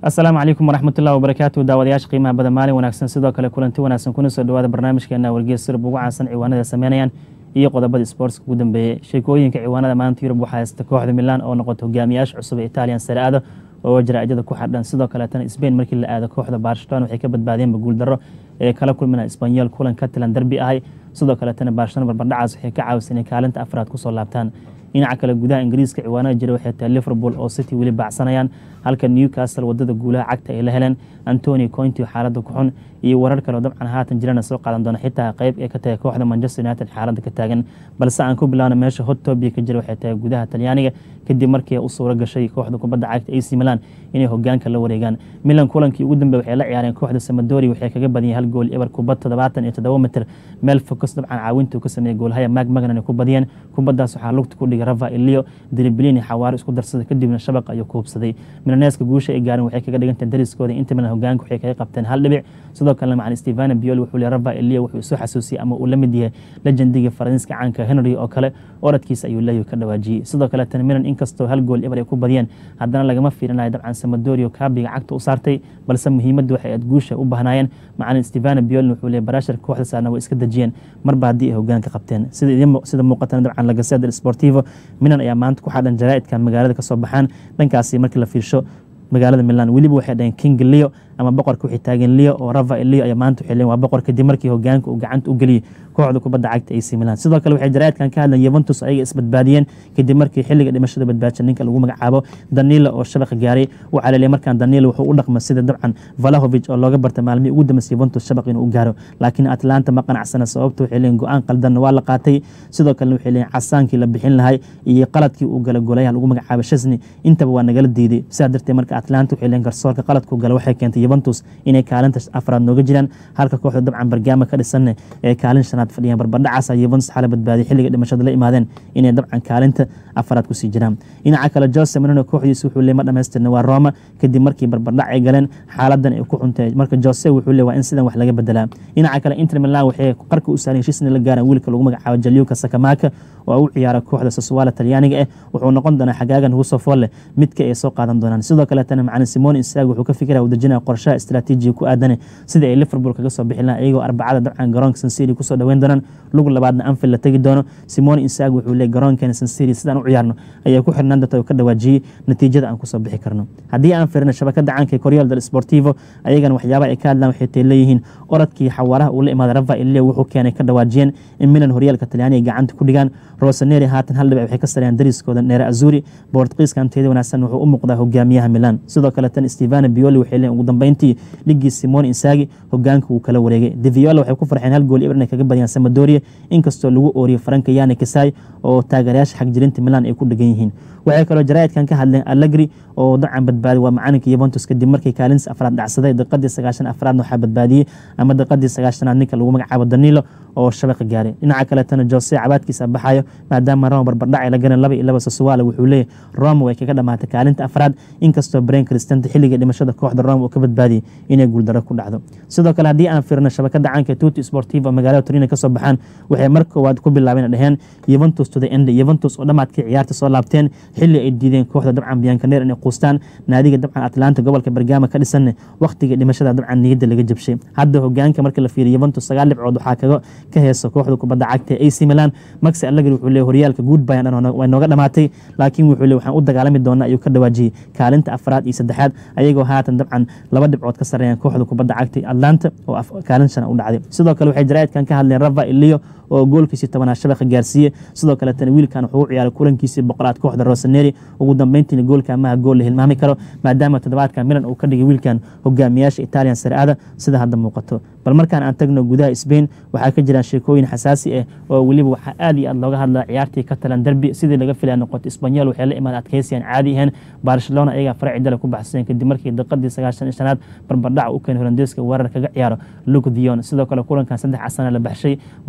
asalaamu calaykum waraxmatullahi wabarakaatu daawadayaasha qiimaha badan maalin wanaagsan sidoo kale kulanti wanaagsan kuna soo dhawaada barnaamijkeena wargees sirb ugu caansan ciwaanada sameynayaan iyo qodobada sportska ugu dambeeyey sheekooyinka ciwaanada maanta yurub waxaa haysta kooxda milan oo noqota hogaamiyaasha cusub ee italian sare-ada oo jaraa'ijada ku xadhan sidoo kaleetana sbain markii la aado kooxda barcelona waxay ka badbaadeenba guuldaro ee kala kulmina isbanyol kulan katilan derbi ahay sidoo kaleetana barcelona barbardhacaas waxay ka caawisa inay kaalinta afraad kusoo laabtaan dhinaca kale gudaha ingiriiska ciwaanada jira waxay tahay liverpool oo city weli baacsanayaan halka newcastle wadada guulaha cagta ay la heleen antoni cointi xaaladda ku xun iyo warar kale oo dabcan haatan jirana soo qaadan doona xitaa qayb ee ka tahay kooxda manchester united xaaladda ka taagan balse aan ku bilaawna meesha hot tobia ka jira waxay tahay gudaha talyaaniga kadib markii u suuro gashay kooxda kubadda cagta ac milan inay hogaanka la wareegaan milan kulankii ugu dambe waxay la ciyaareen kooxda samadori waxay kaga badiyeen hal gool eber kubad toddobaatan iyo toddoba mitir meel focus dabcan caawintuu ka sameeyey goolhaya mag magnan ay ku badiyeen kubaddaas waxaa lugta ku dhigay rava ilio driblini xawaaro isku darsaday kadibna shabaq ayuu kuubsaday milaneeska guusha ay gaareen waxay kaga dhigantahay dariskooda inta milan hogaanka waxay kaga qabteen hal dhibic sidoo kalena macalin stevana bioli wuxuu le rava ilio wuxuu isu xasuusiyey ama uu la mid yahay lejendiga faransiiska caanka henry oo kale oradkiisa ayuu leeyahy ka dhawaajiyey sidoo kaleetana milan inkastoo hal gool eber ay ku badiyeen haddana lagama fiirinayo dabcan samadorio kaabiga cagta u saartay balse muhiimadda waxay aad guusha u bahnaayeen macalin stevana biolin wuxuu leey barashar kooxda saarna way iska dejiyeen marba haddii ay hogaanka qabteen sida muuqatana dabcan lagaseda sportivo milan ayaa maanta ku xadhan jaraa'idkan magaalada kasoo baxaan dhankaasi markii la fiirsho magaalada milan weliba waxay dhaheen king leo ama boqorka waxay taageen leo oo rava leo ayaa maanta waxay leen waa boqor kadib markii hogaanka uu gacanta u geliyey kooxda kubadda cagta ac milan sidoo kale waxay jaraa'idkan ka hadleen yuventus ayaga isbadbaadiyeen kadib markii xilliga dhimashada badbaadsha ninka lagu magacaabo danilo oo shabaqa gaaray uu caleeliyay markaan danilo wuxuu u dhaqma sida dabcan valahovic oo looga bartay maalmihii ugu dambeysay yuventus shabaq inuu u gaaro laakiin atlanta ma qanacsana sababta waxay leeyiin go-aan qaldanna waa la qaatay sidoo kalena waxay leeyiin casaankii la bixin lahay iyo qaladkii uu gala golayaha lagu magacaabo shasni intaba waa nagala diiday sidaa darteed marka atlanta waxay leeyiin garsoorka qaladku gala waxay keentay yuventus inay kaalinta afraad nooga jiraan halka kooxda dabcan bargaama ka dhisanne ee kaalin shanaad fadhiyaan barbardhacaas yuventus xala badbaadiyay xilliga dhimashada la imaadeen inay dabcan kaalinta afraad kusii jiraan dhinaca kale jose marino kooxdiisa wuxuu le ma dhamaystirna waa roma kadib markii barbardhac ay galeen xaaladan ay ku xuntay marka jose wuxuu le waa in sidan wax laga bedelaa dhinaca kale inter milan waxay qarka u saaran heshiisna la gaaraan wiilka lagu magacaabo jaliuka sakamaka oo u ciyaara kooxda sasuwaala talyaaniga ah wuxuu noqon doonaa xagaagan husofolle midka ay soo qaadan doonaan sidoo kaleetana macalin simon isaag wuxuu ka fikira u dejinaya qorshaha istraatiijiga ku aadane sidai ay liverpool kaga soo bixin lahaa iyagoo arbacada dabcan garoonka sansiri kusoo dhaweyn doonaan lug labaadna anfield la tegi doono simon isaag wuxuu leey garoonkeena sansiri sidaan u ciyaarno ayaa ku xirnaan doonta ka dhawaajiyey natiijada aan kusoo bixi karno haddii aan firino shabakada caanka koryaal del sportivo ayagana waxyaabaha ay ka hadlaan waxay tay leeyihiin oradkii xawaaraha uu la imaaday rava ilio wuxuu keenay ka dhawaajiyeen in milan horyaalka talyaaniga gacanta ku dhigaan rosaneri haatan hal dhibic waxay ka sareeyaan dariskooda neere azuri boortqiiskan teeda wanaagsan wuxuu u muuqdaa hogaamiyaha milan sidoo kaleetana stevana bioli waxay leeyiin ugu dambeyntii ligii simon insaagi hogaanka wuu kala wareegay deviola waxay ku farxeen hal gool ibr inay kaga badiyaan samadoria inkastoo lagu ooriyey faranka yani kasai oo taageerayaasha xagjirinta milan ay ku dhegan yihiin waxay kaloo jaraa'idkan ka hadleen allegri oo dabcan badbaadi waa macalinka yuventus kadib markii kaalinta afraad dhacsaday daqiadii sagaashan afraadna waxaa badbaadiyey ama daqiadii sagaashanaad ninka lagu magacaabo danilo oo shabaqa gaaray dhinaca kaletana jose cabaadkiisa baxayo maadaama roma barbardhac ay la galeen laba iyo laba sasuwaala wuxuu leeyahy roma way kaga dhamaatay kaalinta afraad inkastoo brain cristanta xilligii dhimashada kooxda roma uu ka badbaadiyey inay guuldaro ku dhacdo sidoo kale haddii aan firno shabakada caanka tuti sportiva magaalada torino kasoo baxaan waxay mar koowaad ku bilaabeen dheheen yuventus to the end yuventus oo dhammaadkii ciyaarta soo laabteen xilli ay diideen kooxda dabcan biyankaneer inay quustaan naadiga dabcan atlanta gobolka bergama ka dhisanne wakhtigii dhimashada dabcan niyadda laga jabshay hadda hogaanka markii la fiiriyo yuventus sagaal dhibcood waxaa kaga ka heeso kooxda kubadda cagta ee ac milan maxi allegri wuxuu leey horyaalka goodbay way nooga dhamaatay laakiin wuxuu le waxaan u dagaalami doonaa ayuu ka dhawaajiyey kaalinta afraad iyo saddexaad ayagoo haatan dabcan laba dhibcood ka sareeyaan kooxda kubadda cagta atlanta oo kaalin shana u dhacday sidoo kale waxay jaraa'idkan ka hadleen rava ilio oo goolkiisii tobanaad shabaqa gaarsiiyey sidoo kaletana wiilkan wuxuu u ciyaaray kulankiisii boqolaad kooxda rosaneri ugu dambeyntiina goolka amaha gool la hilmaami karo maadaama toddobaadka milan uu ka dhigay wiilkan hogaamiyaasha italian sare-ada sida hadda muuqato bal markaan aan tagno gudaha sbain waxaa ka jiraan sheekooyin xasaasi ah oo weliba waxaa aad iyo aad looga hadlaa ciyaartii katalan derbi sidii laga filaya noqoto isbanyol waxay la imaada adkeysiyan caadi ahayn barcelona ayagaa faraci dale ku baxsadeen kadib markii daqiadii sagaashan shanaad barbardhaca u keenay holandeeska weerar kaga ciyaaro luke dion sidoo kale kulankan saddex casana la baxshay muranka intaa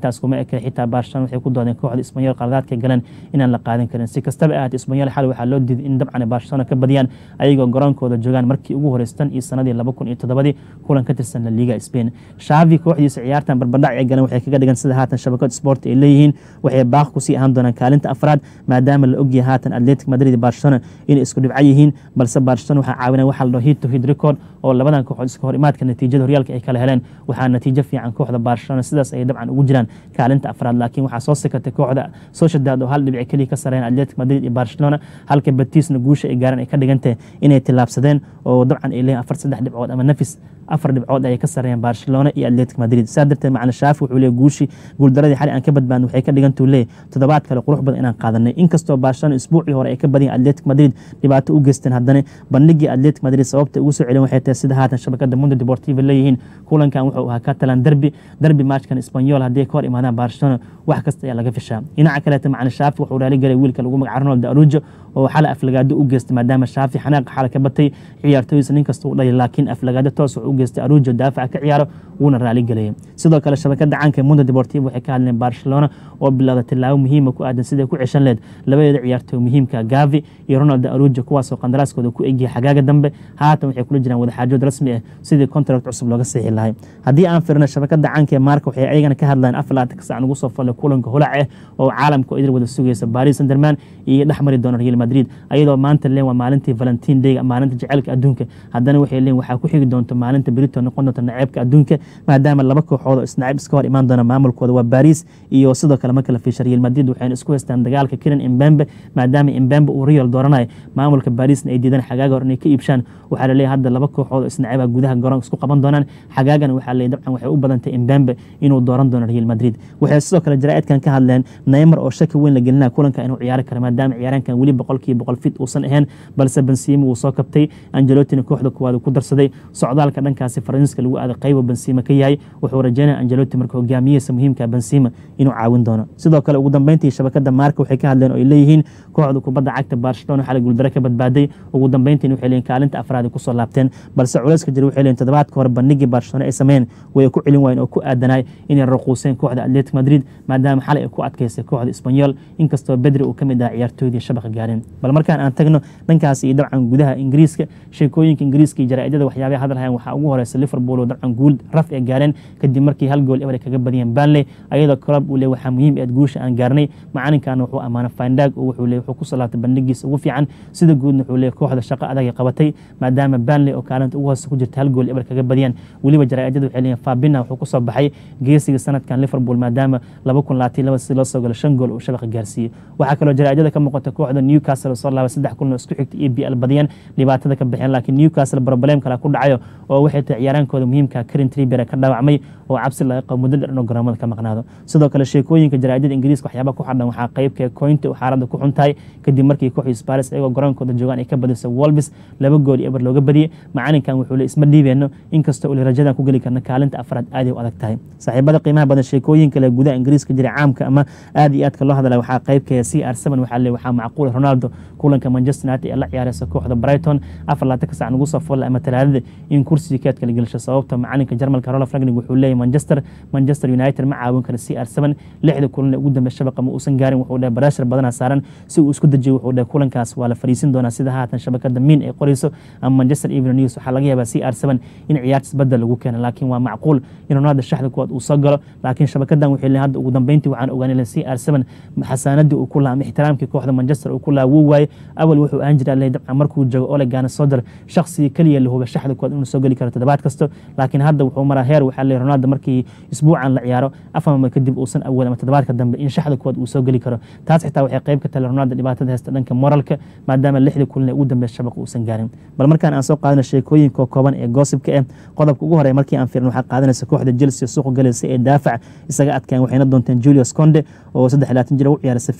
intaas kuma eke xitaa barcelona waxay ku doodeen kooxda isbanyol qaladaadka galeen inaan la qaadan karin si kastaba ahaat isbanyol xal waxaa loo diiday in dabcan barcelona ka badiyaan ayagoo garoonkooda joogaan markii ugu horeystan iyo sanadii laba kun iyo toddobadii kulan ka tirsan la liga spain shaavi kooxdiisa ciyaartan barbadhac ee galeen waxay kaga dhigan sida haatan shabakad sport ay leeyihiin waxay baaq kusii ahaan doonaan kaalinta afraad maadaama la ogyahay haatan atletic madrid iyo barcelona inay isku dhibco yihiin balse barcelona waxaa caawinaya waxa la dhaho hid to hid record oo labadan kooxood iska hor imaadka natiijada horyaalka ay kala heleen waxaa natiijo fiican kooxda barcelona sidaas ay dabcan ugu jiraan kaalinta afraad laakiin waxaa soo sikatay kooxda sociedad oo hal dhibic keliya ka sareyn atletic madrid iyo barcelona halka batisna guusha ay gaareen ay ka dhigantahay inay tillaabsadeen oo dabcan ay leeyihin afar saddex dhibcood ama nafis afar dhibcood ayay ka sareeyeen barcelona iyo atletic madrid saa darteed macalin shaafi wuxuu leeyahy guushii guuldaradii xali aan ka badbaadno waxay ka dhigantuu leeyahy toddobaad kale qurux badan inaan qaadanay inkastoo barcelona isbuucii hore ay ka badiyeen atletic madrid dhibaato u geysteen haddana bandhigii atletic madrid sababta ugu soo celin waxay tahay sida haatan shabakada mundo deportiva leeyihiin kulankan wuxuu ahaa catalan derby derby matchkan espanyol haddii ka hor imaadaan barcelona wax kasta ayaa laga fishaa dhinaca kaleeta macalin shaafi wuxuu raali galay wiilka lagu magaca ronald arujo oo xala aflagaado u geystay maadaama shaafi xanaaqa xala ka batay ciyaartooydiisa nin kasta u dhalay laakiin aflagaado toos wuxuu u geystay arujo daafaca ka ciyaaro wuuna raali galayay sidoo kale shabakada caanka mundo deportivo waxay ka hadleen barcelona oo bilowda tilaabo muhiima ku aadan siday ku ceshan leed labadeeda ciyaartooy muhiimka gavi iyo ronald arujo kuwaasoo qandaraaskooda ku egiyay xagaaga dambe haatan waxay kula jiraan wadaxaajood rasmi ah sidii contract cusub looga siixi lahay haddii aan firno shabakada caanka ee maarka waxay ayagana ka hadlaan afar laatanka sac nagu soo fallay kulanka holac ah oo caalamka oo idil wada sugaysa baris sanderman iyo dhex mari doona real madrid ayadoo maanta leen waa maalintii valentin dayga maalinta jaceylka adduunka haddana waxay leen waxaa ku xigi doonta maalinta berito noqon doonta naceebka adduunka maadaama laba kooxood oo isnaceeb iska hor imaan doona maamulkooda waa baris iyo sidoo kale marka la fiisha real madrid waxayna isku haystaan dagaalka kiran imbembe maadaama imbembe uu real dooranayo maamulka barisna ay diidaan xagaaga hor inay ka iibshaan waxaa laleeyahay hadda laba kooxood oo isnaceeba gudaha garoonka isku qaban doonaan xagaagana waxaa leeyahy dabcan waxay u badantay imbembe inuu dooran doono real madrid waxay sidoo kale jaraa'idkan ka hadleen neymar oo shaki weyn la gelinaya kulanka inuu ciyaari karo maadaama ciyaaraankan weli boqolkiiba boqol fit uusan ahayn balse bensima wuu soo kabtay angelotina kooxda kuwaad uu ku darsaday socdaalka dhankaasi faransiiska lagu aaday qaybo bensima ka yahay wuxuu rajeynaya angeloti marka hogaamiyihiisa muhiimka bensima inuu caawin doono sidoo kale ugu dambeyntii shabakada maarka waxay ka hadleen oo ay leeyihiin kooxda kubadda cagta barcelona xalay guuldaro ka badbaaday ugu dambeyntiin waxay leeyihin kaalinta afraad ay kusoo laabteen balse culayska jira waxay leeyihin toddobaadka hore bandhigii barcelona ay sameeyeen way ku celin waayeen oo ku aadanaay inay raquuseen kooxda atletic madrid maadaama xalay ay ku adkaysay kooxda espanyol inkastoo bedri uu ka mid aha ciyaartooydii shabaqa gaareen bal markaan aan tagno dhankaas iyo dabcan gudaha ingiriiska sheekooyinka ingiriiska iyo jaraa'idada waxyaabaha hadalhayan waxaa ugu horeysa liverpool oo dabcan guul raf ee gaareen kadib markii hal gool eber ay kaga badiyeen banley ayadoo club uu le waxaa muhiim eed guusha aan gaarnay macalinkaana wuxuu ammaanay findag oo wuxuu le wuxuu ku salaatay bandhigiisa ugu fiican sida guudna wuxuu le kooxda shaqo adag ay qabatay maadaama banley oo kaalinta ugu hoose ku jirta hal gool eber kaga badiyeen weliba jaraa'idada waxay leeyihin fabina wuxuu kusoo baxay geesiga sanadkan liverpool maadaama laba kun labaatan laba si loo soo galo shan gool uu shabaqa gaarsiiyey waxaa kaloo jaraa'idada ka muuqata kooxda newcastle soo laabay saddex kulan oo isku xigta e b l badiyeen dhibaatada ka baxeen laakiin newcastle problem kale ku dhacayo oo waxay tahay ciyaaraankooda muhiimka karin triber ka dhaawacmay oo cabsi laga qabo muddo dheer inuu garoomada ka maqnaado sidoo kale sheekooyinka jaraa'idada ingiriiska waxyaaba ku xadhan waxaa qaybka cointa xaaladda ku xun tahay kadib markii kooxda sparis ayagoo garoonkooda joogaan ay ka badisay wolbis laba gool iyo eber looga badiyey macalinkan wuxuu le isma dhiibeenno inkastoo uli rajadan ku geli karna kaalinta afraad aaday u adag tahay saaxiibada qiimaha badan sheekooyin kale gudaha ingiriiska jira caamka ama aad iyo aadka loo hadla waxaa qaybka c r seven waxaa le waxaa macquul ronaldo kulanka manchester united ee la ciyaareysa kooxda brighton afar laatanka sac nagu soo folla ama talaadada in kursiga keedka la gelisho sababta macalinka jarmalka rolf ragnig wuxuu leeyahy manchester manchester united ma caawin karo c r seven lixda kulan ee ugu dambe shabaqa ma uusan gaarin wuxuu dhahay barashar badana saaran si uu isku dejiyo wuxuu dhahay kulankaas waa la fariisin doonaa sida haatan shabakada min ay qorayso ama manchester evening news waxaa laga yaabaa c r seven in ciyaartis badel lagu keena laakiin waa macquul in ronaldo shaxda kuwaad uu soo galo laakiin shabakadan waxay leeyihin hadda ugu dambeyntii waxaan ogaanay c r seven xasaanadii uu ku lahaa ama ixtiraamkii kooxda manchester uu ku lahaa wuu waaye awal wuxuu aan jiraa leh dabcan markuu joogo ole gaana sodor shakhsigii keliya la huba shaxda kuwaad inuu soo geli karo toddobaad kasto laakiin hadda wuxuu maraa heer waxaa leeyahy ronaldo markii isbuucan la ciyaaro afar kadib uusan awood ama toddobaadka dambe in shaxda kuwaad uu soo geli karo taas xitaa waxay qayb ka tahay ronaldo dhibaatada haysta dhanka moralka maadaama lixda kulan ee ugu dambeeya shabaqa uusan gaarin bal markaan aan soo qaadano sheekooyinka kooban ee goosibka ah qodobka ugu horeya markii aan fiirin waxaa qaadanaysa kooxda chelsea suuqa galaysa ee daafac isaga adkaan waxayna doonteen julius conde oo saddex laatan jir u ciyaara sefilia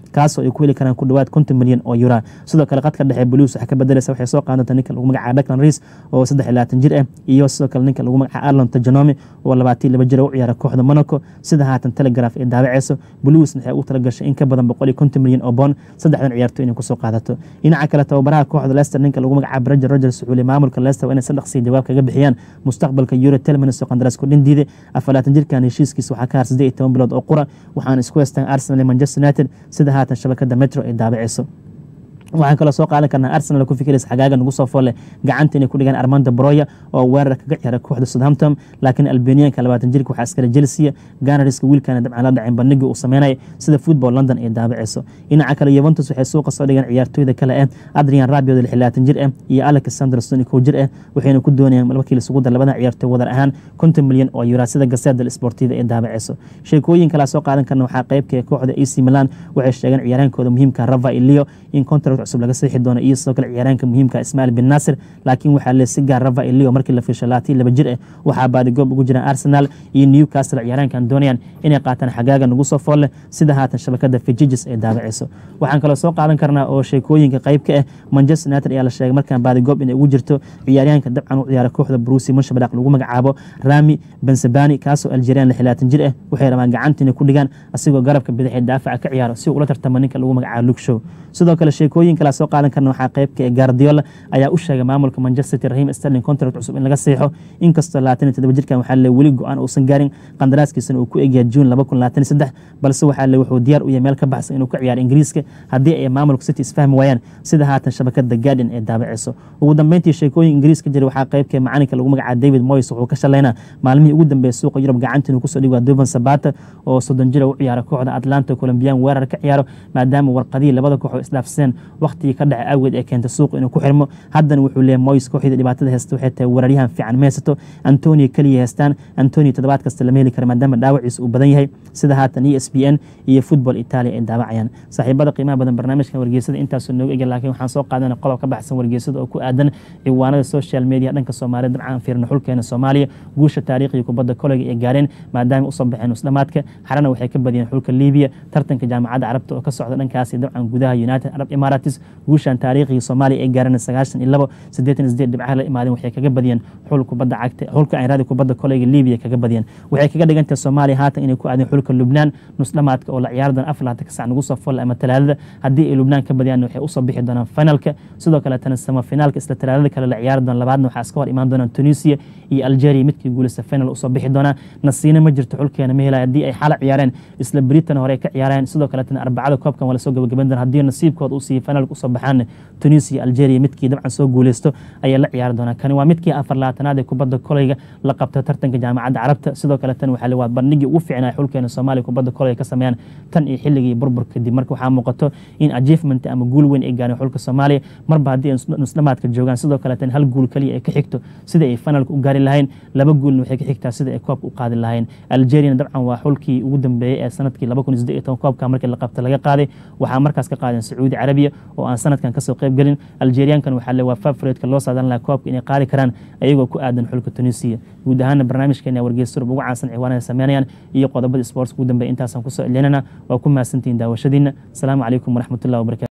kaasoo ay ku heli karaan ku dhawaad konton milyan oo yura sidoo kale qadka dhexe blues waxaa ka bedelaysa waxay soo qaadan doontaa ninka lagu magacaabo Declan Rice oo saddex iyo labaatan jir ah iyo sidoo kale ninka lagu magacaabo Arlon Tajanome oo labaatan iyo laba jir u ciyaara kooxda Monaco sida haatan Telegraph ay daabaceyso blues waxay u talagashay in ka badan boqol iyo konton milyan oo bond saddexdan ciyaartoy inay kusoo qaadato dhinaca kale tababaraha kooxda Leicester ninka lagu magacaabo Roger Rogers wuxuu leeyahay maamulka Leicester waa inay sadaqsi jawaab kaga bixiyaan mustaqbalka Euro Tielemans oo qandaraas ku dhindiiday afalaatan jirkan heshiiskiisa waxaa ka har siddeed iyo toban bilood oo qura waxaana isku haystaan Arsenal iyo Manchester United sida haatan shabakada Metro ay daabaceyso waxaan kaloo soo qaadan karnaa arsenal ku fikiraysa xagaaga nagu soo foole gacanta inay ku dhigaan armando broya oo weerar kaga ciyaara kooxda southampton laakiin albanianka labaatan jirka waxaa iskale chelsea ganariska wiilkana dabcan la dhacin bandhigii uu sameynaya sida football london ay daabaceyso dhinaca kale yuventus waxay suuqa soo dhigeen ciyaartooyda kale ah adrian rabiod lixlaatan jir ah iyo alex sanderson kow jir ah waxayna ku doonayaan markii lisugu dar labadan ciyaartooy wadar ahaan konton milyan oo yura sida gaseda sportiva ay daabaceyso sheekooyin kalaa soo qaadan karna waxaa qeybka kooxda ac milan waxay sheegeen ciyaaraankooda muhiimka rava ilio in contract cusub laga saxi doono iyo sidoo kale ciyaaraanka muhiimka ismail bin nasir laakiin waxaa le si gaar rava ilio markii la fiisho labaatan laba jir ah waxaa baadigoob ugu jiraan arsenal iyo newcastle ciyaaraankan doonayaan inay qaataan xagaaga nagu soo fool leh sida haatan shabakada fijijis ay daabaceyso waxaan kaloo soo qaadan karnaa oo sheekooyinka qeybka ah manchester united ayaa la sheegay markaan baadigoob inay ugu jirto ciyaaryahanka dabcan u ciyaara kooxda brusi munshabadaq lagu magacaabo rami bensabani kaasoo algerian lixlaatan jir ah waxay rabaan gacanta inay ku dhigaan asigoo garabka bidixee daafaca ka ciyaaro si uu ula tartamo ninka lagu magacaabo lugshow sidoo kale sheekooyin kala soo qaadan karna waxaa qeybka ee guardiola ayaa u sheegay maamulka manchester city rahim sterling contract cusub in laga seexo inkastoo labaatan iyo toddoba jirkan waxaa le weli go-aan uusan gaarin qandaraaskiisana uu ku egyahay juun laba kun labaatan iyo saddex balse waxaa le wuxuu diyaar u yahay meel ka baxsan inuu ka ciyaaro ingiriiska haddii ay maamulka city isfahmi waayaan sida haatan shabakada guardian ee daabaceyso ugu dambeyntii sheekooyin ingiriis ka jira waxaa qeybka macalinka lagu magacaabo david moyes wuxuu ka shalaynaa maalmihii ugu dambeeyay suuqa yurub gacanta inuu kusoo dhigo duvan sabata oo soddon jira u ciyaara kooxda atlanta colombian weerar ka ciyaaro maadaama warqadihii labada koox oo isdhaafseen waqtigii ka dhacay awgeed ee keentay suuqa inuu ku xirmo haddana wuxuu leeyahay moyes kooxda dhibaatada haysta waxay tahay weeraryahan fiican ma haysato antonio keliya haystaan antonio toddobaad kasta lama heli kara maadaama dhaawaciisa uu badan yahay sida haatan e s b n iyo football italia ay daawacayaan saaxiibada qiimaha badan barnaamijkan wargeysada intaasoo nooga ega laakiin waxaan soo qaadana qodob ka baxsan wargeysada oo ku aadan ciwaanada social media dhanka soomaaliya dabcan fiirna xulkeena soomaaliya guusha taariikhiga kubadda koleyga ay gaareen maadaama usoo baxeen nusdhamaadka xarana waxay ka badiyeen xulka libiya tartanka jaamacadda carabta oo ka socda dhankaasi dabcan gudaha united arab emirates guushan taariikhiga soomaaliya ay gaareen sagaashan iyo labo siddeetan iyo sideed dhibcaha la imaadeen waxay kaga badiyeen xul kubadda cagta xulka aynraadi kubadda koleyga libiya kaga badiyeen waxay kaga dhigantahay soomaaliya haatan inay ku aadeen xulka lubnaan nusdhamaadka oo la ciyaari doona afar labaatan ka sac nagu soo folla ama talaadada haddii ay lubnaan ka badiyaan waxay usoo bixi doonaan finalka sidoo kale tana samafinaalka isla talaadada kale la ciyaari doona labaadna waxaa iska hor imaan doonaan tunisia iyo algeria midkii guulista final usoo bixi doonaa nasiina ma jirto xulkeena ma helaya haddii ay xala ciyaareen isla britain hore ay ka ciyaareen sidoo kale tana arbacada koobkan waa lasoo gabagaban doona haddii nasiibkooda uu siiyo finalka usoo baxaan tunisia algeria midkii dabcan soo guuleysto ayay la ciyaari doonaa kani waa midkii afar labaatanaad ee kubadda koleyga la qabta tartanka jaamacadda carabta sidoo kale tan waxaa waa bandhigii ugu fiicnaa xulkeena soomaaliya kubadda koleyga ka sameeyaan tan iyo xilligii burbur kadib marka waxaa muuqato in achievement ama guul weyn ay gaareen xulka soomaaliya marba haddii ay nusdhamaadka joogaan sidoo kale tan hal guul kaliya ay ka xigto sida ay finalka u gaari lahayn laba guulna waxay ka xigtaa sida ay koobka u qaadi lahayn algeriana dabcan waa xulkii ugu dambeeyey ee sanadkii laba kun iyo siddeed iyo toban koobka markii la qabta laga qaaday waxaa markaas ka qaadeen sacuudi carabiya oo aan sanadkan kasoo qayb gelin algeriankan waxaa le waa favoriteka loo saadan lahaa koobka inay qaadi karaan ayagoo ku aadan xulka tunisia guud ahaana barnaamijkeena wargeys surub ugu caansan ciwaanada sameynayaan iyo qodobada sports ugu dambeeya intaasaan kusoo celinana waa ku mahadsantihiin daawashadiina asalaamu calaykum waraxmatullahi wabarakatu